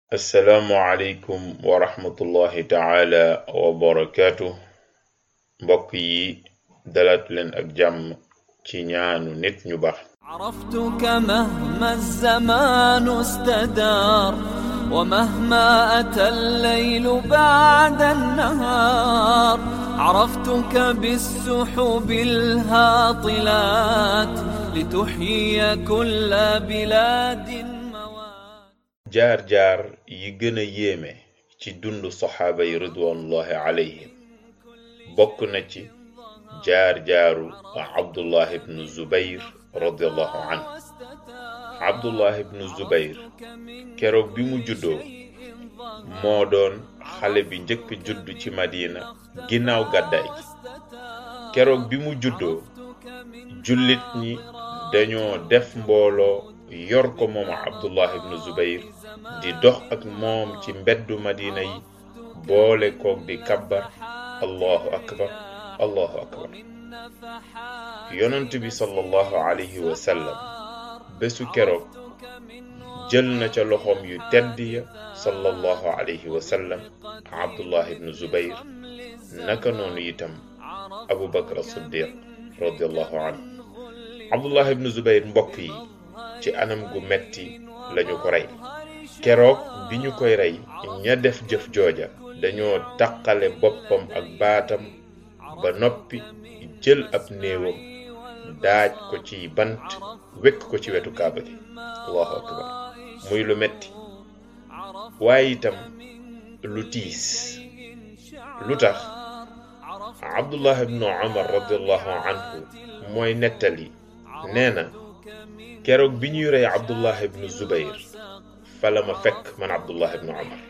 assalaamu aleykum wa rahmatullahi taala wa barakaatu mbokk yi dalaat leen ak jàmm ci ñaanu nit ñu baax عرفتك مهما الزمان استدار ومهما أتى الليل بعد النهار عرفتك بالسحب الهاطلات لتحيي كل بلاد موات jaar-jaar yi gën a yéeme ci dund saxaaba yi ridwanullahi alayhim bokk na ci jaar-jaaru abdullah ibnu zubayr radiallahu anhu abdullah ibnu zubayr keroog bi mu juddoo moo doon xale bi njëkk judd ci madina ginnaaw gàddaay gi keroog bi mu juddoo jullit ñi dañoo def mbooloo yor ko moom abdullah ibnu zubayr di dox ak moom ci mbeddu madina yi boole koog di kabbar allahu akbar allahu akbar yonent bi sallallahu alayhi wa sallam bésu keroog jël na ca loxoom yu tedd ya sallallahu alayhi wa sallam abdullah ibnu zubayr naka noonu itam abu bakar as-siddiq radiallahu anhu abdullah ibnu zubayr mbokk yi ci anam gu metti lañu ko rey keroog bi ñu koy rey ña def jëf jooja dañoo taqale boppam ak baatam ba noppi jël ab néewam daaj ko ci bant wekk ko ci wetu kaaba gi allahu akbar muy lu metti waaye itam lu tiis lu tax abdullah ibnu umar radiallahu anhu mooy nettali nee na keroog bi ñuy rey abdullah ibnu zubayr fala ma fekk man abdullah ibnu umar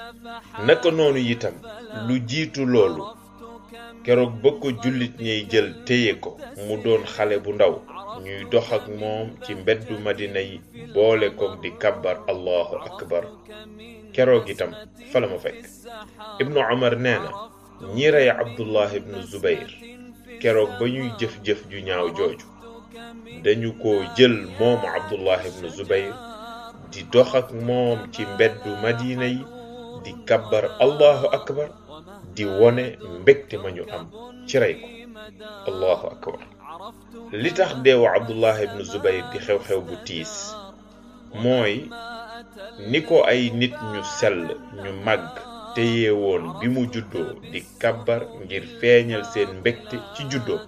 naka noonu itam lu jiitu loolu keroog ba ko jullit ñay jël téye ko mu doon xale bu ndaw ñuy dox ak moom ci mbeddu madina yi boole koog di kabbar allahu akbar keroog itam fala ma fekk ibnu umar nee na ñi rey abdullah ibnu zubayr keroog ba ñuy jëf-jëf ju ñaaw jooju dañu ko jël moomu abdullah ibnu zubayr di dox ak moom ci mbeddu madina yi di kabbar allahu akbar di wone mbégte ma ñu am ci rey ko allahu akbar li tax deewu abdullah ibnu zubayr di xew-xew bu tiis mooy ni ko ay nit ñu sell ñu màgg téye woon bi mu juddoo di kabbar ngir feeñal seen mbégte ci juddoo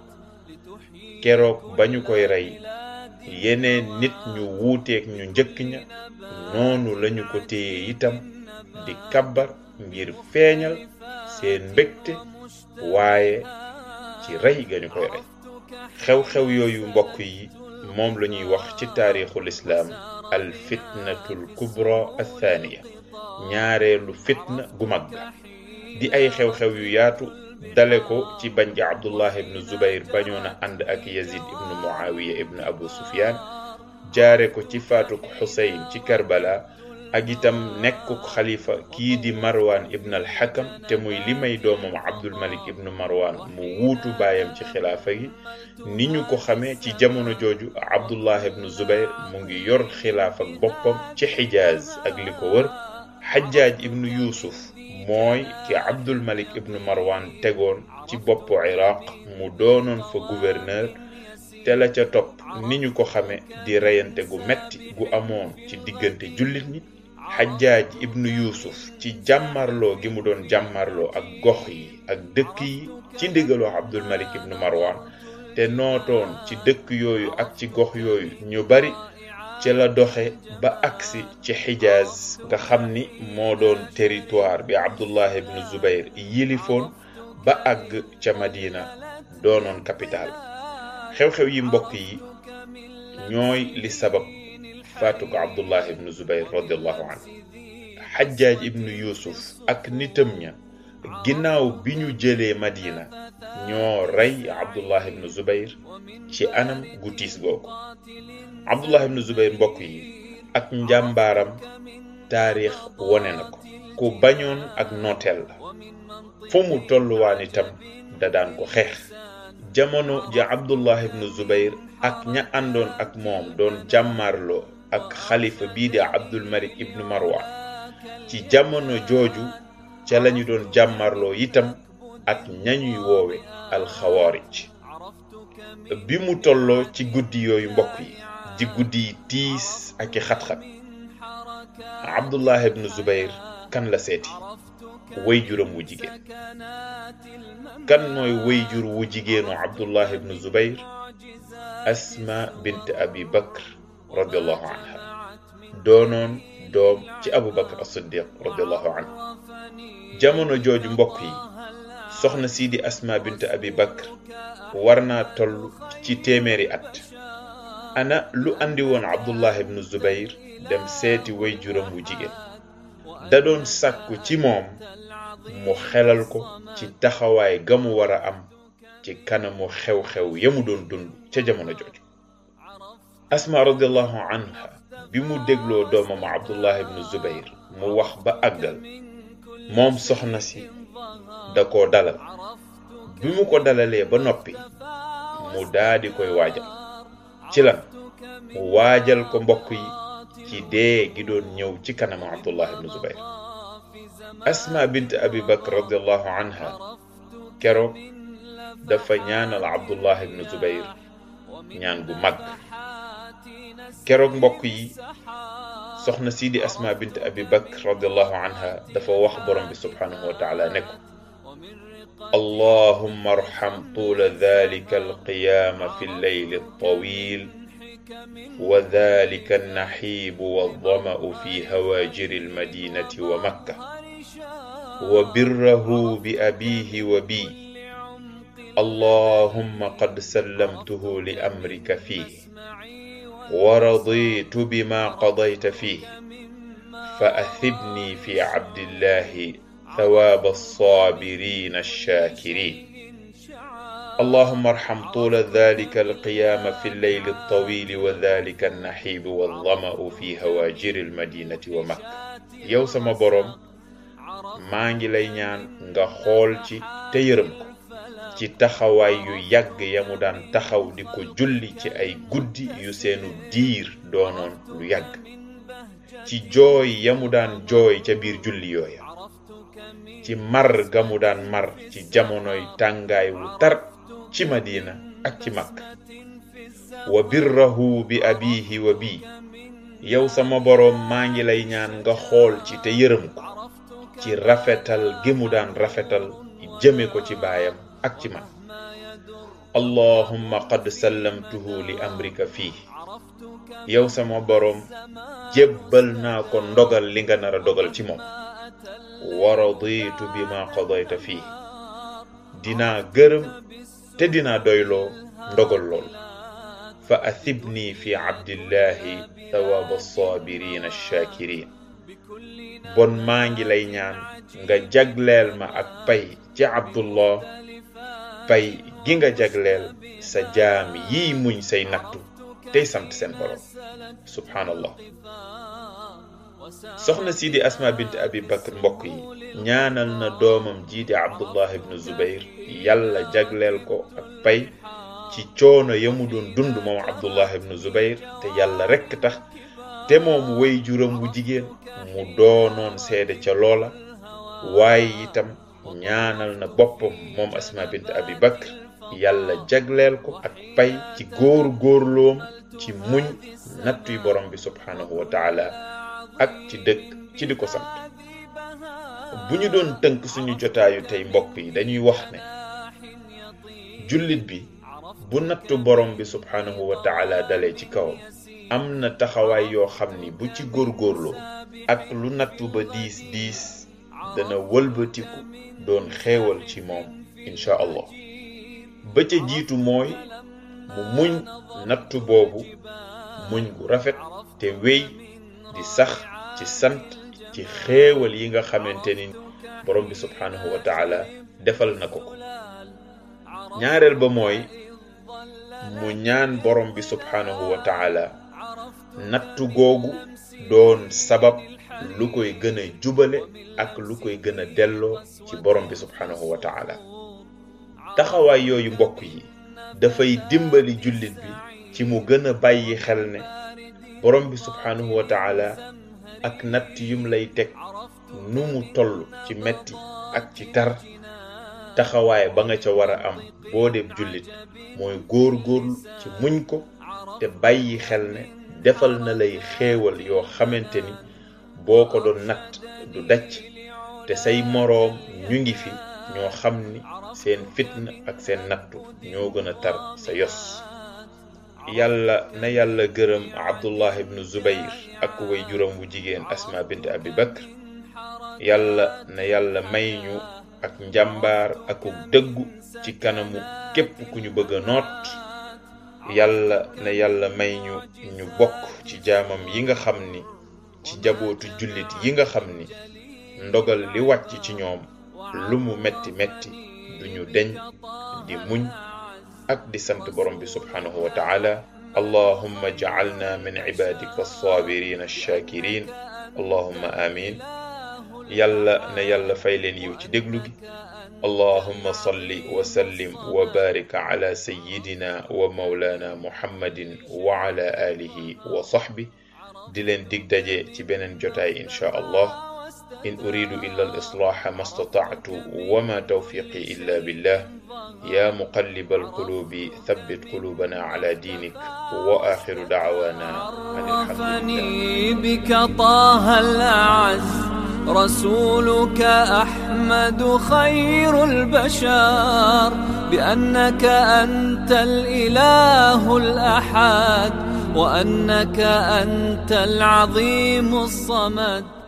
keroog ba ñu koy rey yeneen nit ñu wuuteek ñu njëkk ña noonu lañu ko téye itam di kabbar ngir feeñal seen mbégte waaye ci rey ga ñu koy rey xew-xew yooyu mbokk yi moom la ñuy wax ci taarixul islaam al fitnatul kubra athaniya ñaareelu fitna gu mag di ay xew-xew yu yaatu dale ko ci bañ gi abdullah ibnu zubayr bañoon a ànd ak yazid ibnu muawiya ibnu abu sufyan jaare ko ci faatuk xuseyn ci karbala ak itam nekkuk xalifa kii di marwan ibn al hakam te muy li may doomam abdul malik ibnu marwan mu wuutu baayam ci xilaafa gi ni ñu ko xamee ci jamono jooju abdullah ibnu zubayr mu ngi yor xilaafa boppam ci xijaaz ak li ko wër xajjaaj ibnu yuusuf mooy ki abdul malik ibnu marwan tegoon ci boppu iraq mu doonoon fa gouverneur te la ca topp ni ñu ko xame di reyante gu metti gu amoon ci diggante jullit ñi xajjaaj ibnu yuusuf ci jàmmarloo gi mu doon jàmmarloo ak gox yi ak dëkk yi ci ndigaloo abdul malik ibnu marwan te nootoon ci dëkk yooyu ak ci gox yooyu ñu bari ci la doxe ba agsi ci xijaaz nga xam ni moo doon territoire bi abdullah ibnu zubayr yilifoon ba àgg ca madina doonoon capital xew-xew yi mbokk yi ñooy li sabab faatu ko abdullah ibnu zubayr radiallahu anhu xajjaaj ibnu yusuf ak nitam ña ginnaaw bi ñu jëlee madina ñoo rey abdullah ibnu zubayr ci anam gu tiis googu abdullah ibnu zubayr mbokk yi ak njàmbaaram taarix wone na ko ku bañoon ak nooteel la fu mu tolluwaan itam da daan ko xeex jamono ja abdullah ibnu zubayr ak ña àndoon ak moom doon jàmmarloo ak xalifa bii di abdul malik ibnu marwan ci jamono jooju ca lañu doon jàmmarloo itam ak ñañuy woowe alxawaarij bi mu tolloo ci guddi yooyu mbokk yi di guddi yi tiis ak i xat-xat abdullah ibnu zubayr kan la seeti way juram wu jigéen kan mooy way jur wu jigéenu abdullah ibnu zubayr asma bint abi bakr radiallahu anha doonoon doom ci abu bakr as-siddiq radiallahu anhu jamono jooju mbokk yi soxna sii di asma bint abi bakr war naa toll ci téeméeri at ana lu andi woon abdullah ibnu zubayr dem seeti way juram wu jigéen da doon sàkku ci moom mu xelal ko ci taxawaay ga mu war a am ci kanamu xew-xew ya mu doon dund ca jamono jooju asma radiallahu anha bi mu dégloo doomam abdullah ibnu zubayr mu wax ba àggal moom soxna si da koo dalal bi mu ko dalalee ba noppi mu daadi koy waajal ci lan mu waajal ko mbokk yi ci dee gi doon ñëw ci kanam abdullah ibnu zubayr asma bint abi bakr radiallahu anha keroog dafa ñaanal abdullah ibnu zubayr ñaan gu mag keroog mbokk yi soxna sii di asma bint abi bakr radiallahu anha dafa wax borom bi subhanahu wa taala ne ko اللهم ارحم طول ذلك القيام في الليل الطويل وذلك النحيب والظمأ في هواجر المدينة ومكة وبره بأبيه وبي اللهم قد سلمته لأمرك فيه ورضيت بما قضيت فيه فأثبني في عبد الله ثواب الصابرين الشاكرين اللهم ارحم طول ذلك القيام في الليل الطويل وذلك النحيب والظمأ في هواجر المدينة ومكة yow sama boroom maa ngi lay ñaan nga xool ci te yërëm ko ci taxawaay yu yàgg ya mu daan taxaw di ko julli ci ay guddi yu seenu diir doonoon lu yàgg ci jooy ya mu daan jooy ca biir julli yooya ci mar ga mu daan mar ci jamonoy tàngaay wu tar ci madina ak ci makka wa birrahu bi abihi wa bi yow sama boroom maa ngi lay ñaan nga xool ci te yërëm ko ci rafetal gi mu daan rafetal jëme ko ci baayam ak ci man allahumma qad sallamtuhu li amrika fii yow sama boroom jébbal naa ko ndogal li nga nar a dogal ci moom wa raditu bima qadayta fii dinaa gërëm te dinaa doyloo ndogal lool fa athibni fi abdillahi thawaaba alsaabirina alshaakirin bon maa ngi lay ñaan nga jagleel ma ak pay ci abdullah pay gi nga jagleel sa jaam yiy muñ say nattu tey sant seen borom subhaanallah soxna sii di asma bint abi bakr mbokk yi ñaanal na doomam jii di abdullah ibnu zubayr yàlla jagleel ko ak pay ci coono ya mu doon dund moom abdullah ibnu zubayr te yàlla rekk tax te moom way juram wu jigéen mu doonoon seede ca loola waaye itam ñaanal na boppam moom asma bint abi bakr yàlla jagleel ko ak pay ci góor góorloom ci muñ nattuy borom bi subhanahu wa taala ak ci dëkk ci di ko sant bu ñu doon tënk suñu jotaayu tey mbokk yi dañuy wax ne jullit bi bu nattu borom bi subhanahu wa taala dalee ci kawam am na taxawaay yoo xam ni bu ci góorgóorloo ak lu nattu ba diis diis dana wëlbatiku doon xeewal ci moom incha allah ba ca jiitu mooy mu muñ nattu boobu muñ gu rafet te wéy di sax ci sant ci xéewal yi nga xamante ni borom bi subhanahu wa taala defal na ko ko ñaareel ba mooy mu ñaan borom bi subhanahu wa taala nattu googu doon sabab lu koy gën a jubale ak lu koy gën a delloo ci borom bi subhanahu wa taala taxawaay yooyu mbokk yi dafay dimbali jullit bi ci mu gën a bàyyi xel ne borom bi subhanahu wa taala ak natt yum lay teg nu mu toll ci metti ak ci tar taxawaay ba nga ca war a am boo dee jullit mooy góor góorlu ci muñ ko te bàyyi xel ne defal na lay xéewal yoo xamante ni boo ko doon natt du dacc te say moroom ñu ngi fi ñoo xam ni seen fitna ak seen nattu ñoo gën a tar sa yos yàlla na yàlla gërëm abdullah ibnu zubayr ak way juróom bu jigéen asma bint abi bakr yàlla na yàlla may ñu ak njàmbaar akuk dëggu ci kanamu képp ku ñu bëgg a noot yàlla na yàlla may ñu ñu bokk ci jaamam yi nga xam ni ci jabootu jullit yi nga xam ni ndogal li wàcc ci ñoom lu mu metti metti duñu deñ di muñ ak di sant borom bi subhanahu wa taala allahumma ja'alna min ibadika as-sabirin ash-shakirin allahumma amin yàlla na yàlla fay leen yiw ci déglu gi allahumma salli wa sallim wa barik ala sayyidina wa mawlana muhammadin wa ala alihi wa sahbi di leen dig daje ci beneen jotaay insha allah in uridu illa al islaha ma stata'tu wa ma tawfiqi illa billah ya muqallib al qulubi thabbit qulubana ala dinik wa akhiru da'wana عرفني بك طه الأعز رسولك أحمد خير البشر بأنك أنت الإله الأحد وأنك أنت العظيم الصمد